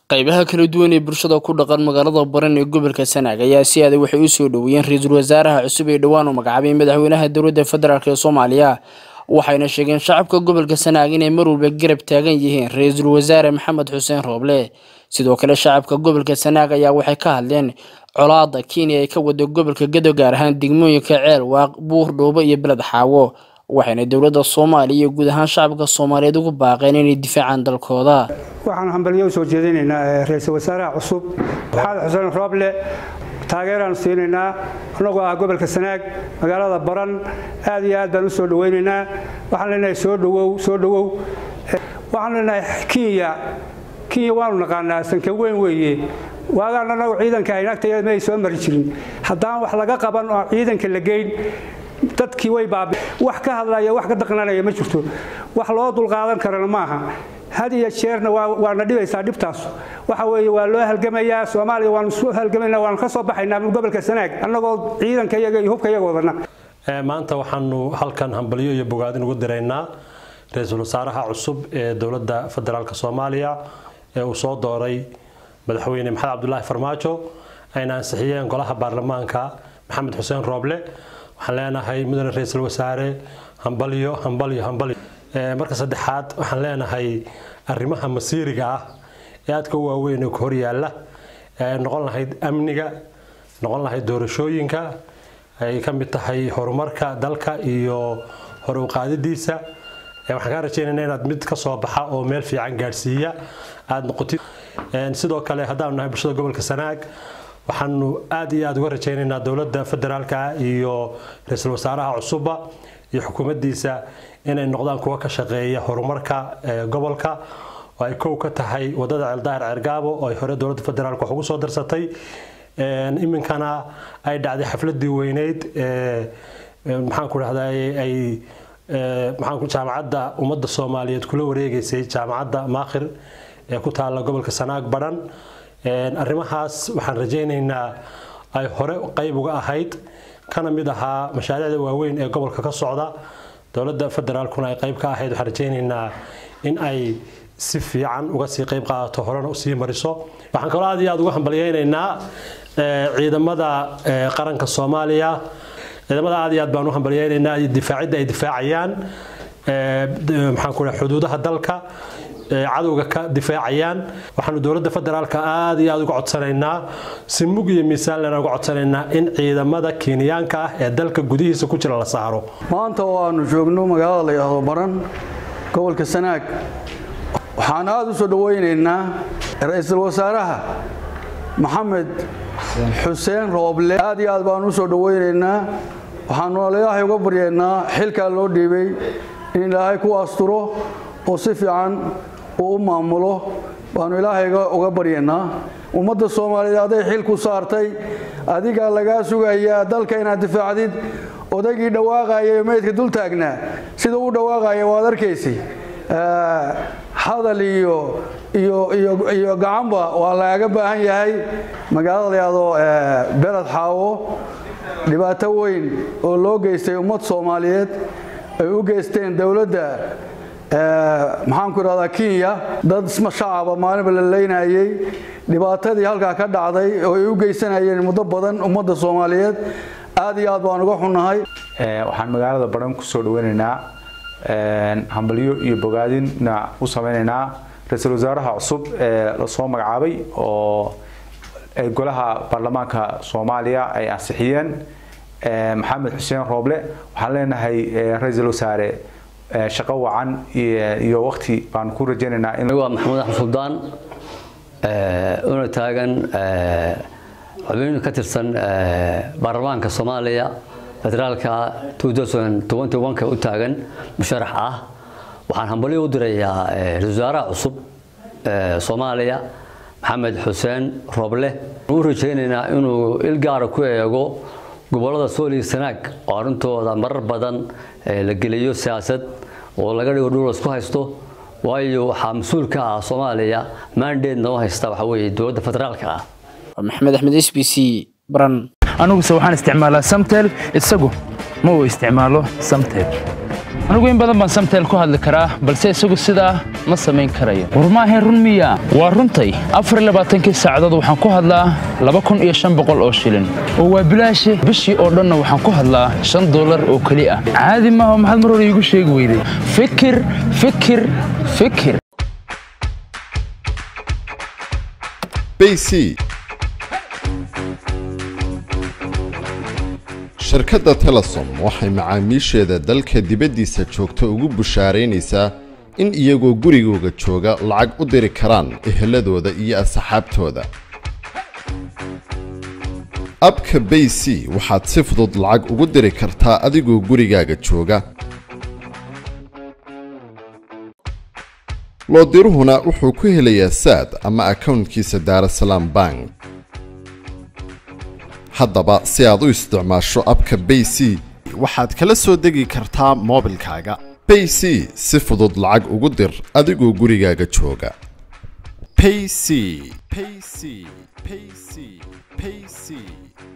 qaybaha kala duwan ee bulshada ku dhaqan magaalada baran ee gobolka sanaag ayaa si adag waxay u soo dhoweeyeen ra-iisul wasaaraha cusub ee dhowaan u magacaabay madaxweynaha dowladda federaalk ee soomaaliya waxayna sheegeen shacabka gobolka sanaag inay mar walba garab taagan yihiin ra-iisul wasaare maxamed xuseen rooble sidoo kale shacabka gobolka sanaag ayaa waxay ka hadleen colaada kenya ay ka wada gobolka gado gaar ahaan degmooyinka ceel waaq buur dhoobo iyo beled xaawo waxayna dowladda soomaaliya iyo guud ahaan shacabka soomaaliyeed ugu baaqeen inay difaacaan dalkooda waxaan hambalyo u soo jeedinaynaa ra-iisul wasaaraha cusub maxamed xuseen rooble taageeraan siinaynaa annagoo ah gobolka sanaag magaalada baran aad iyo aad baan u soo dhawaynaynaa waxaan leenahay soo dhowow soo dhowow waxaan leenahay kenya kenya waanu naqaanaa sanka weyn weeye waagaan annagu ciidanka aynagtayada ma ay soo mari jirin haddaan wax laga qaban oo ciidanka la geyn dadkii way baabi wax ka hadlaya wax ka daqnanaya ma jirto wax loo dulqaadan karana maaha had iyo jeerna waana dhibaysaa dhibtaas waxa weeye waa loo halgamayaa soomaaliya waanu isu halgamayna waanu ka soo baxaynaa gobolka sanaag annagoo ciidanka iyaga iyo hubka iyaga wadana maanta waxaanu halkan hambalyo iyo bogaadin ugu diraynaa ra-iisul wasaaraha cusub ee dowladda federaalk soomaaliya ee uu soo dooray madaxweyne maxamed cabdulaahi farmaajo ayna ansixiyeen golaha baarlamaanka maxamed xuseen rooble waxaan leenahay mudane ra-iisul wasaare hambalyo hambalyo hambalyo marka saddexaad waxaan leenahay arrimaha masiiriga ah ee aadka u waaweyn ee ku horyaalla ee noqon lahayd amniga noqon lahayd doorashooyinka ay ka mid tahay horumarka dalka iyo hore u qaadidiisa waxaan kaa rajaynaynaa inaad mid ka soo baxa oo meel fiican gaadhsiiya aada noqotid sidoo kale haddaanu nahay bulshada gobolka sanaag waxaanu aad iyo aad uga rajaynaynaa dowladda federaalka iyo ra-iisul wasaaraha cusubba iyo xukuumaddiisa inay noqdaan kuwa ka shaqeeya horumarka gobolka oo ay kow ka tahay wadada ceeldaahir ceergaabo oo ay hore dowladda federaalk wax ugu soo darsatay iminkana ay dhacday xafladii weyneyd maxaan ku dhahdaa ay maxaan jaamacadda ummadda soomaaliyeed kula wareegaysay jaamacadda maakhir ee ku taalla gobolka sanaag badhan arrimahaas waxaan rajaynaynaa ay hore qayb uga ahayd kana mid ahaa mashaariicda waaweyn ee gobolka ka socda dowladda federaalkuna ay qayb ka ahayd waxaan rajaynaynaa in ay si fiican uga sii qayb qaadato horena usii mariso waxaan kaloo aad iyo aad uga hambalyaynaynaa ciidamada qaranka soomaaliya ciidamada aad iyo aad baan u hambalyaynaynaa difaacidda ay difaacayaan maxaan ku dhaha xuduudaha dalka cadowga ka difaacayaan waxaanu dowladda federaalka aad iyo aad uga codsanaynaa si mug iyo miisaan lena uga codsanaynaa in ciidamada kenyaanka ah ee dalka gudihiisa ku jira la saaro maanta oo aanu joogno magaalada la yidhaahdo baran gobolka sanaag waxaan aada u soo dhawaynaynaa ra-iisul wasaaraha maxamed xuseen rooble aad iyo aad baanu u soo dhawaynaynaa waxaanu ilaahay uga baryaynaa xilkaa loo dhiibay in ilaahay ku asturo oo si fiican uu u maamulo baanu ilaahay uga baryaynaa ummadda soomaaliyeed hadday xil ku saartay adigaa lagaa sugayaa dalka inaad difaacdid odaygii dhawaaqaya meydka dul taagnaa sida u dhawaaqaya waad arkaysi hadal iyo iyo gacanba waa lagaga baahan yahay magaalada layado beled xaawo dhibaato weyn oo loo geystay ummad soomaaliyeed ay u geysteen dowladda maxaan ku idhahdaa kenya dad shacaba maalinba la leynayey dhibaatadii halkaa ka dhacday oo ay u geysanayeen muddo badan ummadda soomaaliyeed aad iyo aad baan uga xunnahay waxaan magaalada baran ku soo dhaweynaynaa hambalyo iyo bogaadinna u samaynaynaa ra-iisul wasaaraha cusub ee lasoo magacaabay oo golaha baarlamaanka soomaaliya ay ansixiyeen maxamed xuseen rooble waxaan leenahay ra-iisul wasaare shaqo wacan iyo waqti baan ku rajaynaynaa waa maxamed axmed suldaan una taagan xubin ka tirsan baarlamaanka soomaaliya federaalka ka u taagan musharax ah waxaan hambalyo u dirayaa ra-isul wasaaraha cusub soomaaliya maxamed xuseen rooble u rajaynaynaa inuu il gaara ku eego gobolada sool iyo sanaag oo arrintooda marar badan la geliyo siyaasad oo laga dhigo dhul isku haysto waayo waxaa mas-uul ka ah soomaaliya maandeedna u haysta waxa weeye dowladda federaalka ah maxamed axmed s b c baran aniguse waxaan isticmaalaa samtel isagu ma uu isticmaalo samtel anigu in badan baan samteel ku hadli karaa balse isagu sidaa ma samayn karayo war maahayn run miya waa runtay afar iyo labaatankii saacadood waxaan ku hadlaa laba kun iyo shan boqol oo shilin oo waa bilaashi bishii oo dhanna waxaan ku hadlaa shan dollar oo keli ah caadi maaha maxaad mar hore iigu sheegi weyday fikir fikir fikir bc shirkadda telesom waxay macaamiisheeda dalka dibaddiisa joogta ugu bushaaraynaysaa in iyagoo gurigooga jooga lacag u diri karaan eheladooda iyo asxaabtooda abka bayc waxaad si fudud lacag ugu diri kartaa adigoo gurigaaga jooga loodiruhuna wuxuu ku helayaa saad ama akownkiisa daarasalaam bank haddaba si aad u isticmaasho abka bayc waxaad kala soo degi kartaa moobilkaaga bayc si fudud lacag ugu dir adigoo gurigaaga jooga payc payc payc payc